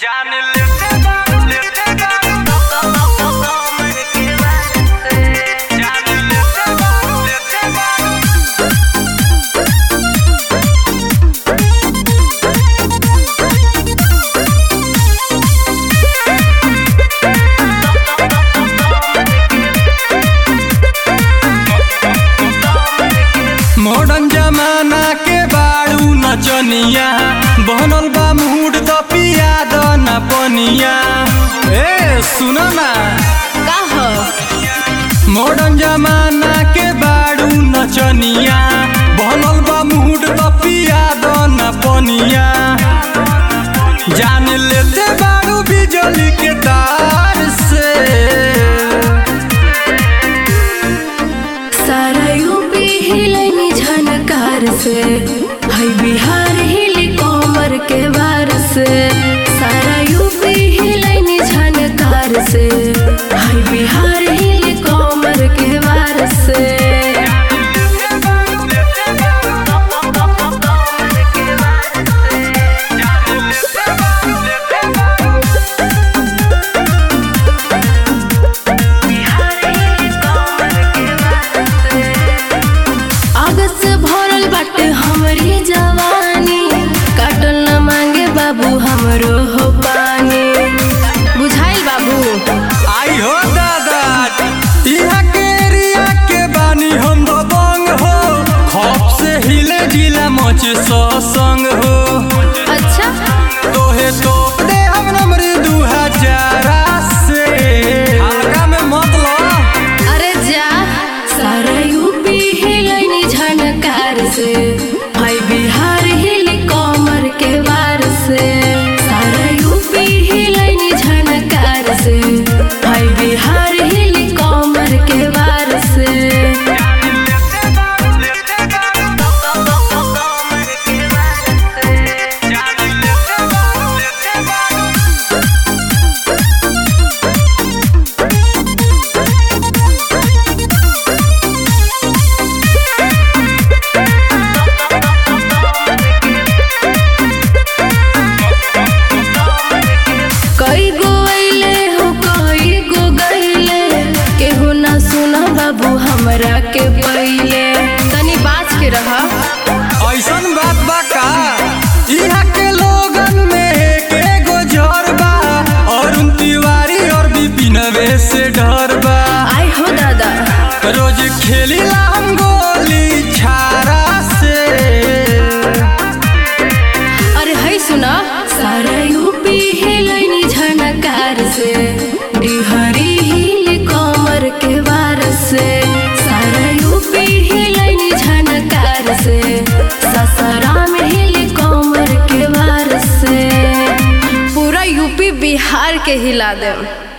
जान लेते बारू लेते बारू जान लेते बारू लेते बारू मॉडर्न जमाना के बाड़ू नचनिया बनल बा मूड द पिया द न पनिया ए सुन ना मॉडर्न जमाना के बाड़ू नचनिया बनल बा मूड द पिया द न पनिया जान लेते बाड़ू बिजली के तार से सारा यूपी हिलनी झनकार से है बिहार हिली कोमर के वार से सारा यूपी हिलनी झनकार से है बिहार हिली कोमर के वार से आगत से भरल बाटे हमरी जवानी काटल न मांगे बाबू हमरो हो पानी बुझाइल बाबू आई हो दादा इहाँ के एरिया के बानी हम दबंग हो खौफ से हिले जिला मच संग हो अच्छा तोहे तो दे हम नंबर दू हजार से हल्का में मत लो अरे जा सारा यूपी हिलनी झनकार से भाई बिहार हिल कमर के वार से सारा यूपी हिलनी झनकार से भाई बिहार हिल कमर के वार से कई गो अइले हो कई गो गइले केहू ना सुना बाबू हमरा के पहिले तनी बाज के रहा ऐसन बात बा का इहाँ के लोगन में एक एगो जर बा अरुण तिवारी और विपिनवे से डर बा आई हो दादा रोज खेलीला हम गोली छारा से अरे है सुना सारा यूपी हिलनी झनकार से डिहरी हिल कमर के वार से सारा यूपी हिलनी झनकार से ससराम हिल कमर के वार से पूरा यूपी बिहार के हिला दे